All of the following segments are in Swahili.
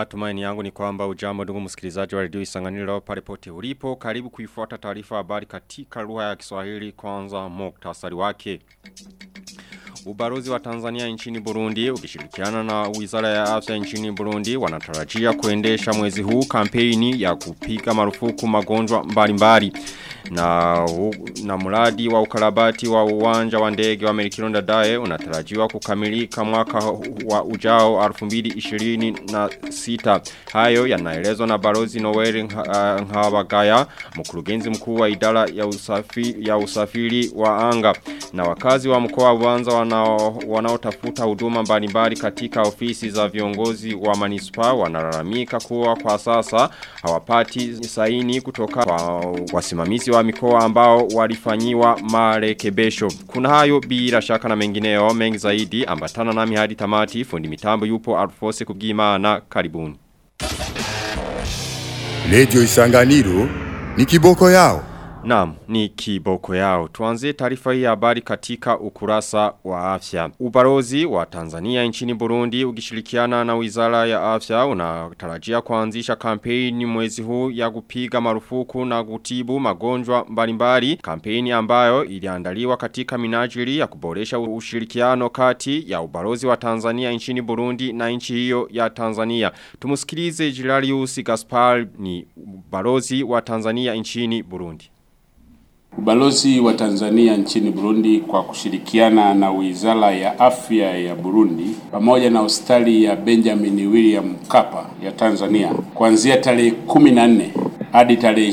Matumaini yangu ni kwamba ujambo ndugu msikilizaji wa redio Isanganiro pale pote ulipo. Karibu kuifuata taarifa habari katika lugha ya Kiswahili kwanza muktasari wake. Ubarozi wa Tanzania nchini Burundi ukishirikiana na Wizara ya Afya nchini Burundi wanatarajia kuendesha mwezi huu kampeni ya kupiga marufuku magonjwa mbalimbali na na mradi wa ukarabati wa uwanja wa ndege wa Merikironda Dae unatarajiwa kukamilika mwaka wa ujao 2026 hayo yanaelezwa na Barozi Noel Ngabagaya mkurugenzi mkuu wa idara ya usafiri ya usafiri wa anga na wakazi wa mkoa wa Bubanza wanao wanaotafuta huduma mbalimbali katika ofisi za viongozi wa manispa wanalalamika kuwa kwa sasa hawapati saini kutoka kwa wasimamizi wa mikoa ambao walifanyiwa marekebisho. Kuna hayo bila shaka na mengineo mengi zaidi ambatana nami hadi tamati fundi mitambo yupo Alfose Kubwimana karibuni. Radio Isanganiro ni kiboko yao. Naam, ni kiboko yao. Tuanze taarifa hii habari katika ukurasa wa afya. Ubarozi wa Tanzania nchini Burundi ukishirikiana na Wizara ya Afya unatarajia kuanzisha kampeni mwezi huu ya kupiga marufuku na kutibu magonjwa mbalimbali. Kampeni ambayo iliandaliwa katika minajili ya kuboresha ushirikiano kati ya ubarozi wa Tanzania nchini Burundi na nchi hiyo ya Tanzania. Tumusikilize Jirarius Gaspar ni ubarozi wa Tanzania nchini Burundi. Ubalozi wa Tanzania nchini Burundi kwa kushirikiana na Wizara ya Afya ya Burundi pamoja na hospitali ya Benjamin William Mkapa ya Tanzania kuanzia tarehe 14 hadi tarehe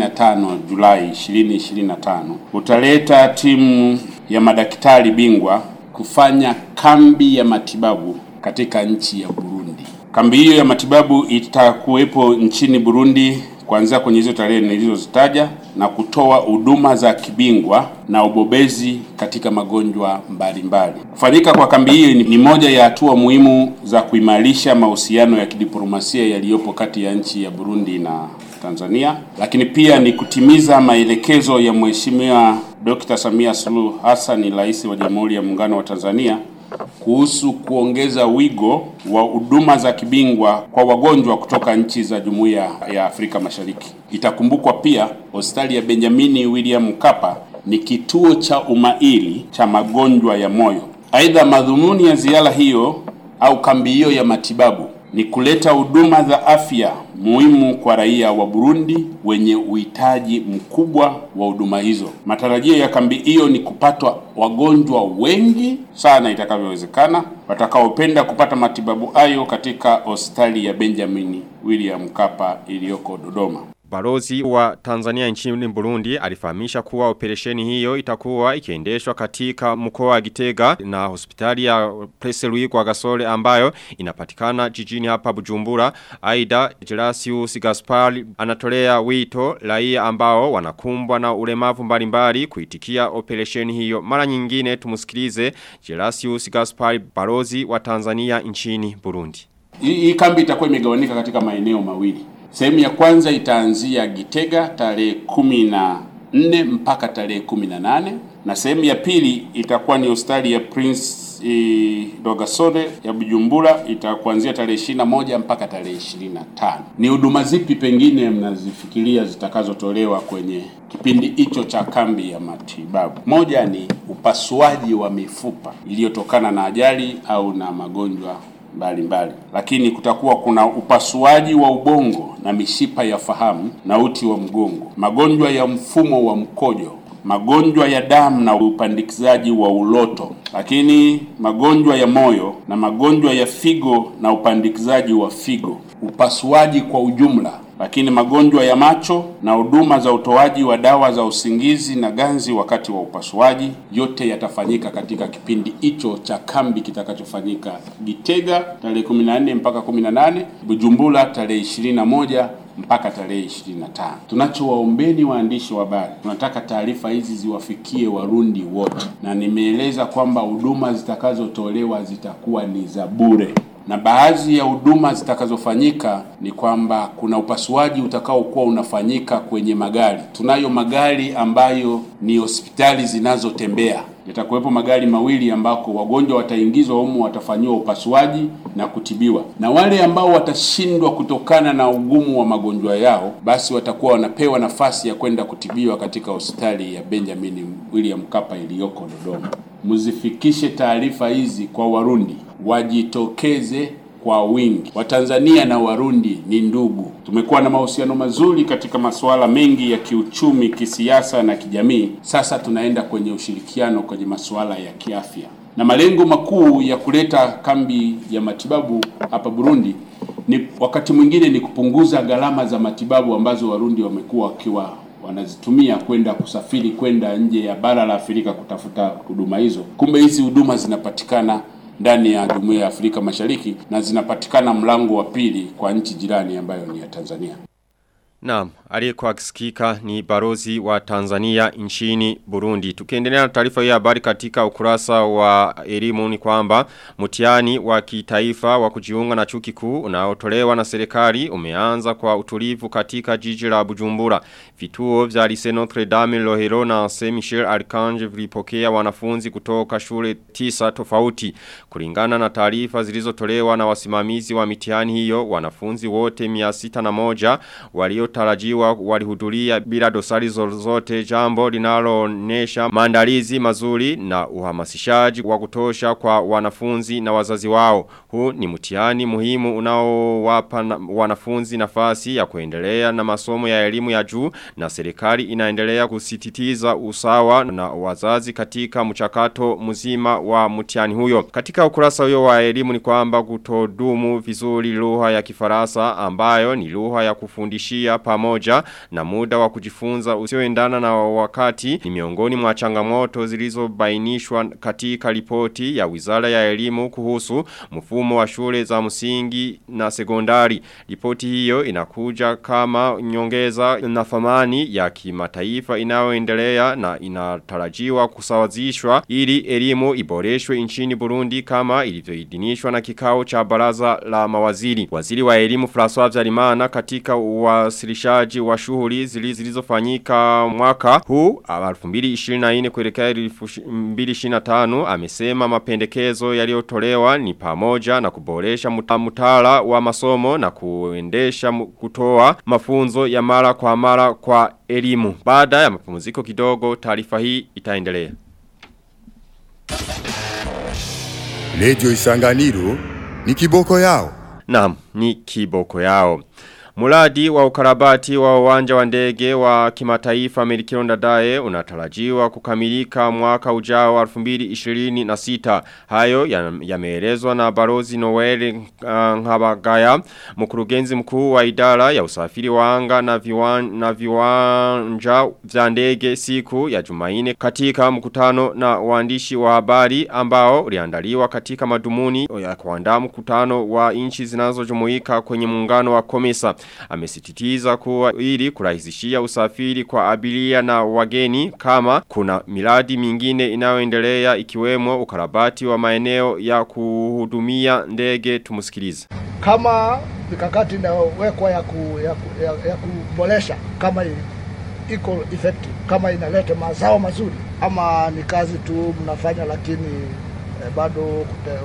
25 Julai 2025 utaleta timu ya madaktari bingwa kufanya kambi ya matibabu katika nchi ya Burundi. Kambi hiyo ya matibabu itakuwepo nchini Burundi kuanzia kwenye hizo tarehe nilizozitaja na kutoa huduma za kibingwa na ubobezi katika magonjwa mbalimbali. Kufanyika kwa kambi hii ni moja ya hatua muhimu za kuimarisha mahusiano ya kidiplomasia yaliyopo kati ya nchi ya Burundi na Tanzania, lakini pia ni kutimiza maelekezo ya Mheshimiwa Dr. Samia Suluhu Hassan, Rais wa Jamhuri ya Muungano wa Tanzania kuhusu kuongeza wigo wa huduma za kibingwa kwa wagonjwa kutoka nchi za Jumuiya ya Afrika Mashariki. Itakumbukwa pia hospitali ya Benjamini William Mkapa ni kituo cha umahiri cha magonjwa ya moyo. Aidha, madhumuni ya ziara hiyo au kambi hiyo ya matibabu ni kuleta huduma za afya muhimu kwa raia wa Burundi wenye uhitaji mkubwa wa huduma hizo. Matarajio ya kambi hiyo ni kupatwa wagonjwa wengi sana itakavyowezekana watakaopenda kupata matibabu hayo katika hospitali ya Benjamin William Mkapa iliyoko Dodoma. Barozi wa Tanzania nchini Burundi alifahamisha kuwa operesheni hiyo itakuwa ikiendeshwa katika mkoa wa Gitega na hospitali ya Presse Louis kwa Gasole ambayo inapatikana jijini hapa Bujumbura. Aida Gelasius Gaspar anatolea wito raia ambao wanakumbwa na ulemavu mbalimbali kuitikia operesheni hiyo. Mara nyingine tumusikilize Gelasius Gaspar Barozi wa Tanzania nchini Burundi. Hii kambi itakuwa imegawanyika katika maeneo mawili. Sehemu ya kwanza itaanzia Gitega tarehe kumi na nne mpaka tarehe kumi na nane na sehemu ya pili itakuwa ni hospitali ya Prince e, Dogasore ya Bujumbura itakuanzia tarehe ishirini na moja mpaka tarehe ishirini na tano. Ni huduma zipi pengine mnazifikiria zitakazotolewa kwenye kipindi hicho cha kambi ya matibabu? Moja ni upasuaji wa mifupa iliyotokana na ajali au na magonjwa mbalimbali mbali. Lakini kutakuwa kuna upasuaji wa ubongo na mishipa ya fahamu na uti wa mgongo, magonjwa ya mfumo wa mkojo, magonjwa ya damu na upandikizaji wa uloto, lakini magonjwa ya moyo na magonjwa ya figo na upandikizaji wa figo, upasuaji kwa ujumla lakini magonjwa ya macho na huduma za utoaji wa dawa za usingizi na ganzi wakati wa upasuaji, yote yatafanyika katika kipindi hicho cha kambi kitakachofanyika Gitega tarehe 14 mpaka 18, Bujumbura tarehe 21 mpaka tarehe 25. Tunachowaombeni waandishi wa habari, tunataka taarifa hizi ziwafikie Warundi wote, na nimeeleza kwamba huduma zitakazotolewa zitakuwa ni za bure na baadhi ya huduma zitakazofanyika ni kwamba kuna upasuaji utakaokuwa unafanyika kwenye magari. Tunayo magari ambayo ni hospitali zinazotembea Yatakuwepo magari mawili ambako wagonjwa wataingizwa humu, watafanyiwa upasuaji na kutibiwa, na wale ambao watashindwa kutokana na ugumu wa magonjwa yao, basi watakuwa wanapewa nafasi ya kwenda kutibiwa katika hospitali ya Benjamin William Mkapa iliyoko Dodoma. Mzifikishe taarifa hizi kwa Warundi, wajitokeze kwa wingi. Watanzania na Warundi ni ndugu. Tumekuwa na mahusiano mazuri katika masuala mengi ya kiuchumi, kisiasa na kijamii. Sasa tunaenda kwenye ushirikiano kwenye masuala ya kiafya, na malengo makuu ya kuleta kambi ya matibabu hapa Burundi ni wakati mwingine ni kupunguza gharama za matibabu ambazo Warundi wamekuwa wakiwa wanazitumia kwenda kusafiri kwenda nje ya bara la Afrika kutafuta huduma hizo. Kumbe hizi huduma zinapatikana ndani ya Jumuiya ya Afrika Mashariki na zinapatikana mlango wa pili kwa nchi jirani ambayo ni ya Tanzania. Naam, aliyekuwa akisikika ni barozi wa Tanzania nchini Burundi. Tukiendelea na taarifa hii ya habari katika ukurasa wa elimu ni kwamba mtihani wa kitaifa wa kujiunga na chuo kikuu unaotolewa na serikali umeanza kwa utulivu katika jiji la Bujumbura. Vituo vya Lycée Notre Dame Lohero na Saint Michel Archange vilipokea wanafunzi kutoka shule tisa tofauti. Kulingana na taarifa zilizotolewa na wasimamizi wa mitihani hiyo, wanafunzi wote 601 walio tarajiwa walihudhuria bila dosari zozote jambo linaloonyesha maandalizi mazuri na uhamasishaji wa kutosha kwa wanafunzi na wazazi wao. Huu ni mtihani muhimu unaowapa na, wanafunzi nafasi ya kuendelea na masomo ya elimu ya juu na serikali inaendelea kusititiza usawa na wazazi katika mchakato mzima wa mtihani huyo. Katika ukurasa huyo wa elimu ni kwamba kutodumu vizuri lugha ya Kifaransa ambayo ni lugha ya kufundishia pamoja na muda wa kujifunza usioendana na wakati ni miongoni mwa changamoto zilizobainishwa katika ripoti ya Wizara ya Elimu kuhusu mfumo wa shule za msingi na sekondari. Ripoti hiyo inakuja kama nyongeza na thamani ya kimataifa inayoendelea na inatarajiwa kusawazishwa ili elimu iboreshwe nchini Burundi kama ilivyoidhinishwa na kikao cha baraza la mawaziri. Waziri wa elimu François Vyarimana katika uwasilishaji wa shughuli zilizofanyika mwaka huu 2024 kuelekea 2025 amesema mapendekezo yaliyotolewa ni pamoja na kuboresha mtaala wa masomo na kuendesha kutoa mafunzo ya mara kwa mara kwa elimu. Baada ya mapumziko kidogo taarifa hii itaendelea. Radio Isanganiro ni kiboko yao. Naam, ni kiboko yao. Muladi wa ukarabati wa uwanja wa ndege wa kimataifa Merikio Ndadaye unatarajiwa kukamilika mwaka ujao 2026. Hayo yameelezwa ya na Barozi Noel uh, Ngabagaya, mkurugenzi mkuu wa idara ya usafiri wa anga na, viwan, na viwanja vya ndege siku ya Jumaine katika mkutano na waandishi wa habari ambao uliandaliwa katika madumuni ya kuandaa mkutano wa nchi zinazojumuika kwenye muungano wa Komesa amesititiza kuwa ili kurahisishia usafiri kwa abiria na wageni kama kuna miradi mingine inayoendelea ikiwemo ukarabati wa maeneo ya kuhudumia ndege tumusikilize. Kama mikakati inawekwa ya, ku, ya, ku, ya, ya kuboresha kama iko effective, kama inaleta mazao mazuri, ama ni kazi tu mnafanya lakini eh, bado kute,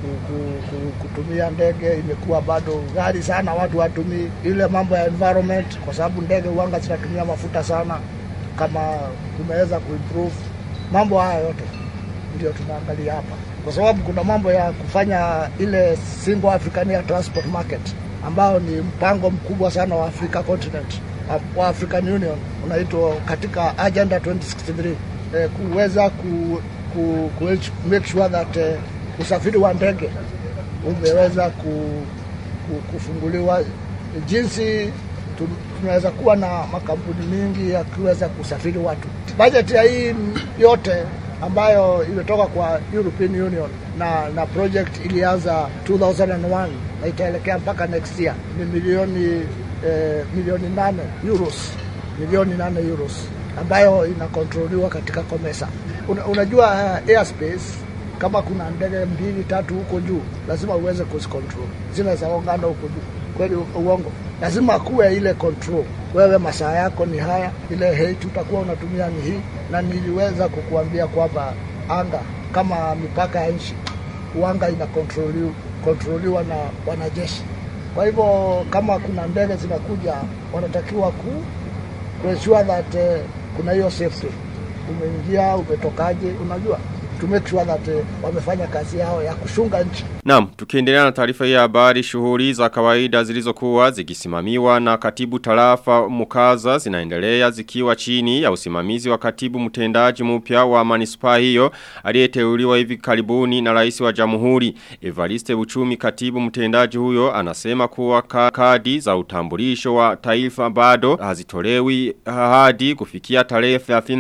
kutumia ndege imekuwa bado ghali sana, watu watumii ile mambo ya environment, kwa sababu ndege uanga zinatumia mafuta sana. Kama tumeweza kuimprove mambo haya yote, ndio tunaangalia hapa, kwa sababu kuna mambo ya kufanya ile single African Air Transport Market ambao ni mpango mkubwa sana wa Africa continent wa African Union unaitwa katika agenda 2063 eh, kuweza ku, ku, ku make sure that eh, usafiri wa ndege umeweza ku, ku, kufunguliwa jinsi tunaweza kuwa na makampuni mingi yakiweza kusafiri watu. Bajeti ya hii yote ambayo imetoka kwa European Union na na project ilianza 2001 na itaelekea mpaka next year ni milioni eh, milioni nane euros milioni nane euros ambayo inakontroliwa katika Komesa. Una, unajua uh, airspace kama kuna ndege mbili tatu huko juu lazima uweze kuzicontrol zile za ongano huko juu kweli uongo lazima kuwe ile control wewe masaa yako ni haya ile height utakuwa unatumia ni hii na niliweza kukuambia kwamba anga kama mipaka ya nchi, uanga inakontroliwa kontroliwa na wanajeshi. Kwa hivyo kama kuna ndege zinakuja, wanatakiwa ku ku ensure that uh, kuna hiyo safety, umeingia umetokaje, unajua to make sure that uh, wamefanya kazi yao ya kushunga nchi. Naam, tukiendelea na taarifa hii ya habari shughuli za kawaida zilizokuwa zikisimamiwa na katibu tarafa Mukaza zinaendelea zikiwa chini ya usimamizi wa katibu mtendaji mpya wa manispaa hiyo aliyeteuliwa hivi karibuni na rais wa Jamhuri Evariste Buchumi katibu mtendaji huyo anasema kuwa ka kadi za utambulisho wa taifa bado hazitolewi hadi kufikia tarehe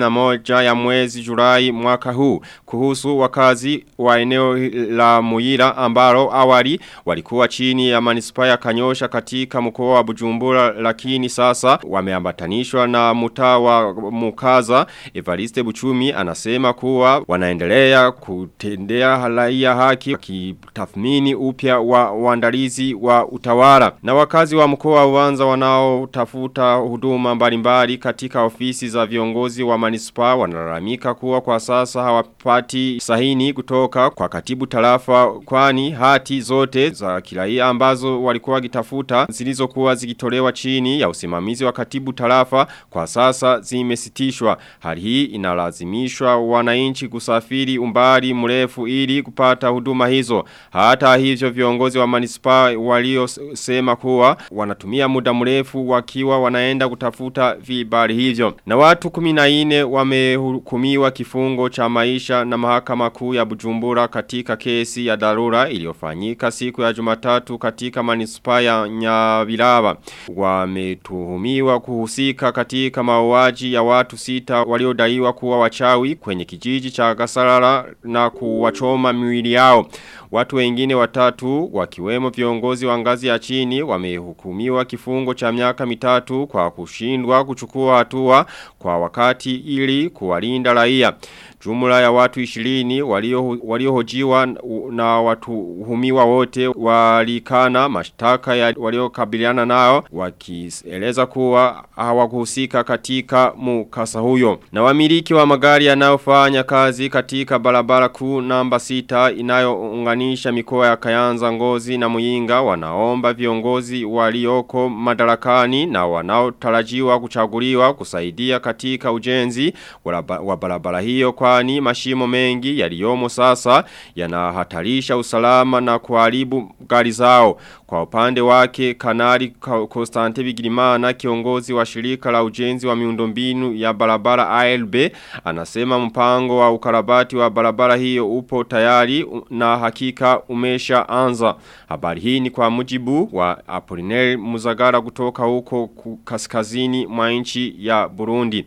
31 ya mwezi Julai mwaka huu kuhusu wakazi wa eneo la Muira ambalo awali walikuwa chini ya manispaa ya Kanyosha katika mkoa wa Bujumbura lakini sasa wameambatanishwa na mtaa wa Mukaza Evariste Buchumi anasema kuwa wanaendelea kutendea raia haki wakitathmini upya wa uandalizi wa utawala na wakazi wa mkoa wa Uwanza wanaotafuta huduma mbalimbali katika ofisi za viongozi wa manispaa wanalalamika kuwa kwa sasa hawapati sahini kutoka kwa katibu tarafa kwani hati zote za kiraia ambazo walikuwa wakitafuta zilizokuwa zikitolewa chini ya usimamizi wa katibu tarafa kwa sasa zimesitishwa. Hali hii inalazimishwa wananchi kusafiri umbali mrefu ili kupata huduma hizo. Hata hivyo viongozi wa manispaa waliosema kuwa wanatumia muda mrefu wakiwa wanaenda kutafuta vibali hivyo. Na watu 14 wamehukumiwa kifungo cha maisha na mahakama kuu ya Bujumbura katika kesi ya dharura iliyofanyika siku ya Jumatatu katika manispaa ya Nyabiraba. Wametuhumiwa kuhusika katika mauaji ya watu sita waliodaiwa kuwa wachawi kwenye kijiji cha Gasarara na kuwachoma miwili yao. Watu wengine watatu wakiwemo viongozi wa ngazi ya chini wamehukumiwa kifungo cha miaka mitatu kwa kushindwa kuchukua hatua kwa wakati ili kuwalinda raia. Jumla ya watu 20 waliohojiwa walio na watu humiwa wote walikana mashtaka ya waliokabiliana nao wakieleza kuwa hawakuhusika katika mukasa huyo. Na wamiliki wa magari yanayofanya kazi katika barabara kuu namba 6 inayounganisha mikoa ya Kayanza Ngozi na Muyinga wanaomba viongozi walioko madarakani na wanaotarajiwa kuchaguliwa kusaidia katika ujenzi wa barabara hiyo kwani mashimo mengi yaliyomo sasa yanahatarisha usalama na kuharibu gari zao. Kwa upande wake kanali Konstante Bigirimana kiongozi wa shirika la ujenzi wa miundombinu ya barabara ALB anasema mpango wa ukarabati wa barabara hiyo upo tayari na hakika umesha anza. Habari hii ni kwa mujibu wa Apollinaire Muzagara kutoka huko kaskazini mwa nchi ya Burundi.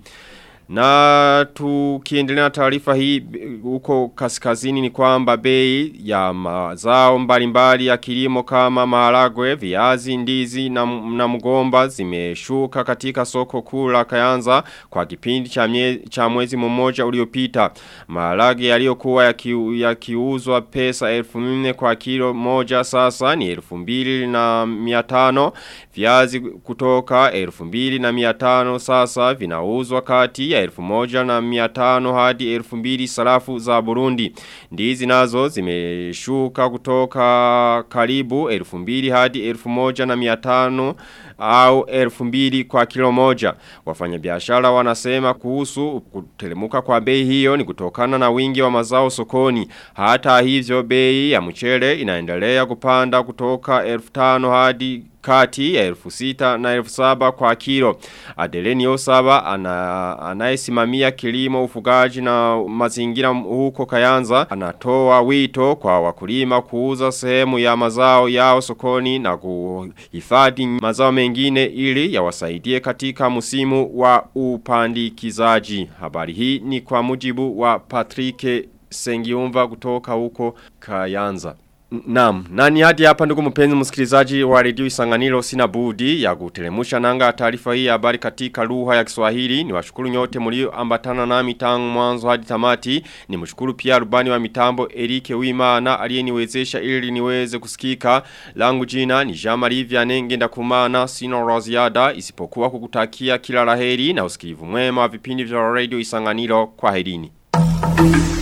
Na tukiendelea na taarifa hii huko kaskazini ni kwamba bei ya mazao mbalimbali ya kilimo kama maharagwe, viazi, ndizi na, na mgomba zimeshuka katika soko kuu la Kayanza kwa kipindi cha, mye, cha mwezi mmoja uliopita. Maharagwe yaliyokuwa yakiuzwa ya pesa elfu nne kwa kilo moja sasa ni elfu mbili na miatano. Viazi kutoka elfu mbili na miatano sasa vinauzwa kati ya elfu moja na miatano hadi elfu mbili sarafu za Burundi. Ndizi nazo zimeshuka kutoka karibu elfu mbili hadi elfu moja na miatano au elfu mbili kwa kilo moja. Wafanyabiashara wanasema kuhusu kutelemuka kwa bei hiyo ni kutokana na wingi wa mazao sokoni. Hata hivyo bei ya mchele inaendelea kupanda kutoka elfu tano hadi kati ya elfu sita na elfu saba kwa kilo. Adeleni Osaba ana, anayesimamia kilimo ufugaji na mazingira huko Kayanza anatoa wito kwa wakulima kuuza sehemu ya mazao yao sokoni na kuhifadhi mazao mengine ili yawasaidie katika msimu wa upandikizaji. Habari hii ni kwa mujibu wa Patrick Sengiumva kutoka huko Kayanza. Naam, nani hadi hapa ndugu mpenzi msikilizaji wa redio Isanganiro sina budi ya kutelemusha nanga taarifa hii ya habari katika lugha ya Kiswahili. Niwashukuru nyote mlioambatana nami tangu mwanzo hadi tamati. Nimshukuru pia rubani wa mitambo Erike Wimana aliyeniwezesha ili niweze kusikika. Langu jina ni Jean-Marie Vianney ngenda kumana sino roziada isipokuwa kukutakia kila laheri na usikivu mwema wa vipindi vya radio Isanganiro kwa herini.